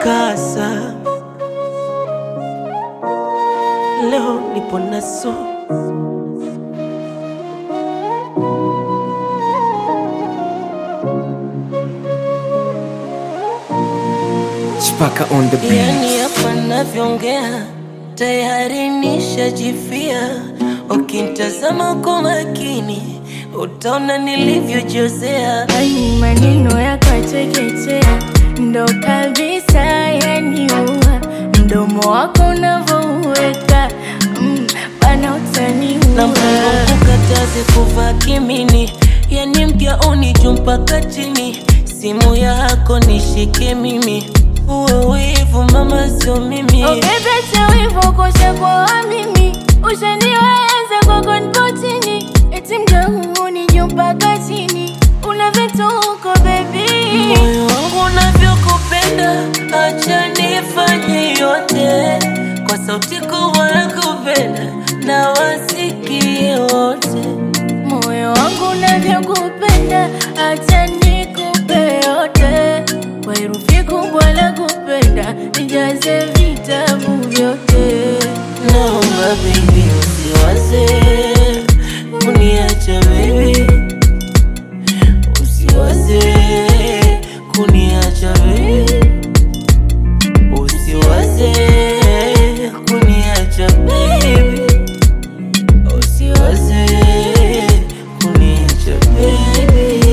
mkasa, leo nipo naso Chipaka on the beat. Yani hapa navyoongea tayari nishajifia. Ukintazama kwa makini utaona nilivyojozea. Ai, maneno yakateketea ndo kabisa yaniua, mdomo wako unavyouweka mm, bana utaniua. na mpango kukataze kuvaa kimini, yani mgauni juu mpaka chini, simu yako nishike mimi, uwe wivu mama, sio mimi. Ukipeta wivu kusha kwa mimi, ushaniweza kwako nipo chini, eti mgauni juu mpaka chini, una vituko baby Moyo wangu unavyokupenda, acha nifanye yote kwa sauti kubwa ya kupenda na wasikie wote. moyo wangu unavyokupenda, acha nikupe yote kwa herufi kubwa la kupenda, nijaze vitabu vyote. Naomba baby usiwaze kuniacha baby, usiwaze kuniacha baby, usiwaze kuniacha baby, usiwaze kuniacha baby.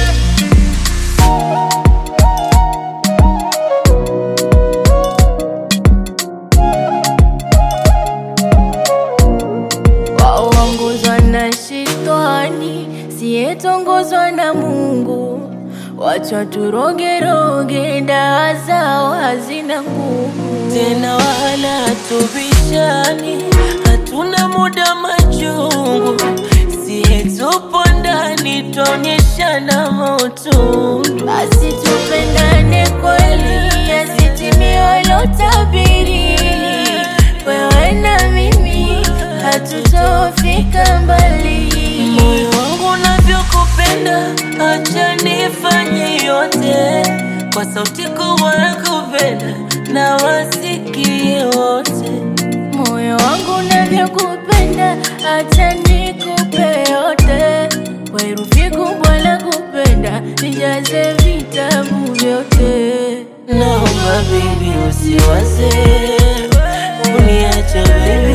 waongozwa na shetani, siyetongozwa na Mungu. Wacha turogeroge, dawa zao hazina nguvu. tena wala tubishani, hatuna muda machungu, siye tupo ndani twaonyeshana mautundu. Basi tupendane kweli, yasitimie lotabiri. Wewe na mimi hatutofika mbali. Moyo wangu unavyokupenda, acha nifanye yote kwa sauti kubwa ya kupenda na wasikie wote. Moyo wangu unavyokupenda, acha nikupe yote kwa herufi kubwa la kupenda, nijaze vitabu vyote. Naomba baby usiwaze kuniacha baby